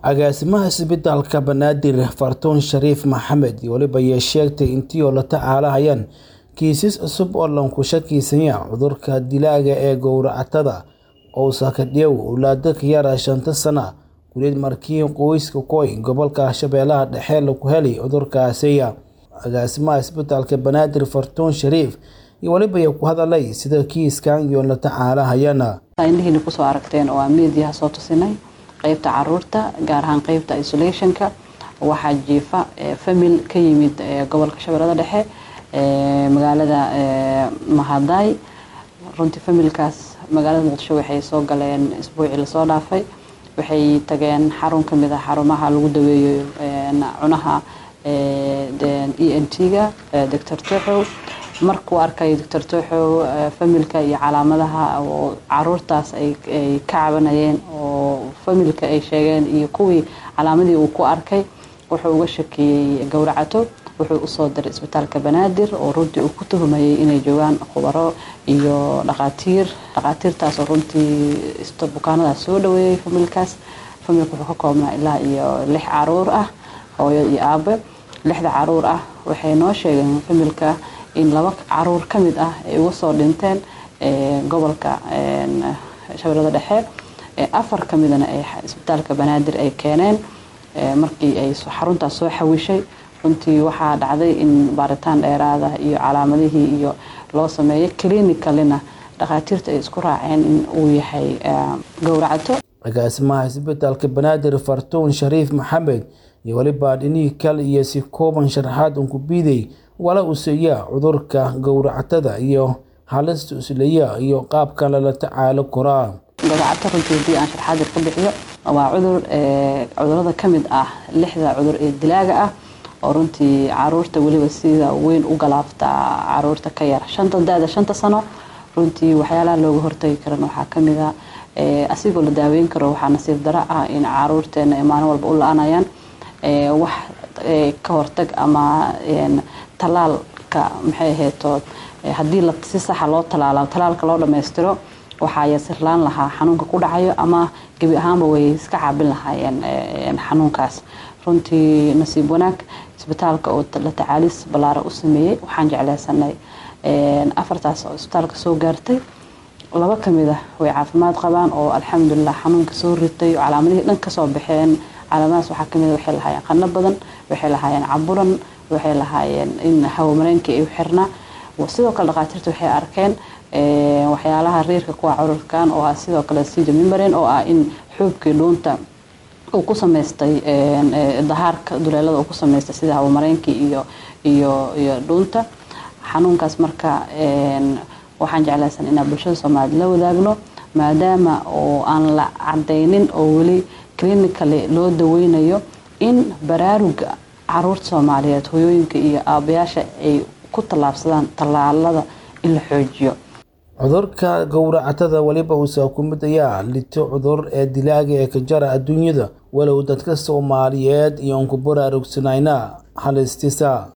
agaasimaha isbitaalka banaadir fartuun shariif maxamed weliba ayay sheegtay intii oo la tacaalahayaan kiisas cusub oo lanku shakiisanya cudurka dilaaga ee gowracatada owsakadhew owlaado ka yara shanta sana guleed markii qoyska koy gobolka shabeellaha dhexe lagu helay cudurkaasiya agaasimaha isbitaalka banaadir fartuun shariif iyo weliba ay ku hadalay sida kiiskan iyo la tacaalahayana indhihiina kusoo aragteen oo aan meediyaha soo tusinay qeybta caruurta gaar ahaan qeybta isolationka waxaa jiifa famil ka yimid gobolka shabeellada dhexe magaalada mahaday runtii familkaas magaalada muqdisho waxay soo galeen isbuucii lasoo dhaafay waxay tageen xarun kamid ah xarumaha lagu daweeyo cunaha e n t-ga doctor toxow markuu arkay doctor toxow familka iyo calaamadaha oo caruurtaas ay ka cabanayeen oo familka ay sheegeen iyo kuwii calaamadii uu ku arkay wuxuu uga shakiyey gowracato wuxuu usoo diray isbitaalka banaadir oo runtii uu ku tuhumayay inay joogaan khubaro iyo dhaqaatiir dhaqaatiirtaasoo runtii bukaanadaas soo dhaweeyey familkaas familka wuxuu ka koobnaa ilaa iyo lix caruur ah hooyo iyo aabe lixda caruur ah waxay noo sheegeen familka in laba caruur ka mid ah ay uga soo dhinteen gobolka shabeellada dhexe afar ka midana ay isbitaalka banaadir ay keeneen markii ay xaruntaas soo xawishay runtii waxaa dhacday in baaritaan dheeraada iyo calaamadihii iyo loo sameeyo clinicalina dhakhaatiirta ay isku raaceen in uu yahay gowracato agaasimaha isbitaalka banaadir fartuun shariif maxamed iyo weliba dhinihii kale iyo si kooban sharaxaad unku biiday wala useeya cudurka gowracatada iyo halista uslaya iyo qaabka lala tacaalo koraa gowracato runtii haddii aan sharaxaadir ka bixiyo waa cudur cudurada ka mid ah lixda cudur ee dilaaga ah oo runtii caruurta weliba sida weyn u galaaftaa caruurta ka yar shanta da-da shanta sano runtii waxyaalaha looga hortagi karan waxaa kamid a asigoo la daaweyn karo waxaa nasiib daro ah in caruurteena ay maalin walba u la-anayaan wax ka hortag ama talaalka maxay ahayto haddii si saxa loo talaala talaalka loo dhammaystiro waxaa yasirlaan lahaa xanuunka ku dhacayo ama gebi ahaanba way iska caabin lahaayeen xanuunkaas runtii nasiib wanaag isbitaalka oo la tacaalis ballaara u sameeyey waxaan jecleysanay afartaas oo isbitaalka soo gaartay laba kamid ah way caafimaad qabaan oo alxamdulilah xanuunka soo ritay calaamadihii dhan kasoo baxeen calaamadahaas waxaa kamid waxay lahaayeen qano badan waxay lahaayeen caburan waxay lahaayeen in hawamareenkii ay xirnaa sidoo kale dhakhaatiirta waxay arkeen waxyaalaha riirka kuwa cudurkan oo ah sidoo kale sida mimbarin oo ah in xoobkii dhuunta uu ku samaystay dahaarka duleelada uu ku samaystay sida hawamareenkii iyo iyo iyo dhuunta xanuunkaas marka waxaan jeclaysan inaan bulshada soomaaliyed la wadaagno maadaama oo aan la cadaynin oo weli clinically loo daweynayo in baraaruga caruurta soomaaliyeed hoyooyinka iyo aabayaasha ay ku tallaabsadaan tallaalada in la xoojiyo cudurka gowracatada weliba uusaa ku mid ayaa lito cudur ee dilaaga ee ka jara adduunyada walow dadka soomaaliyeed iyo unku baraarugsanayna halistiisa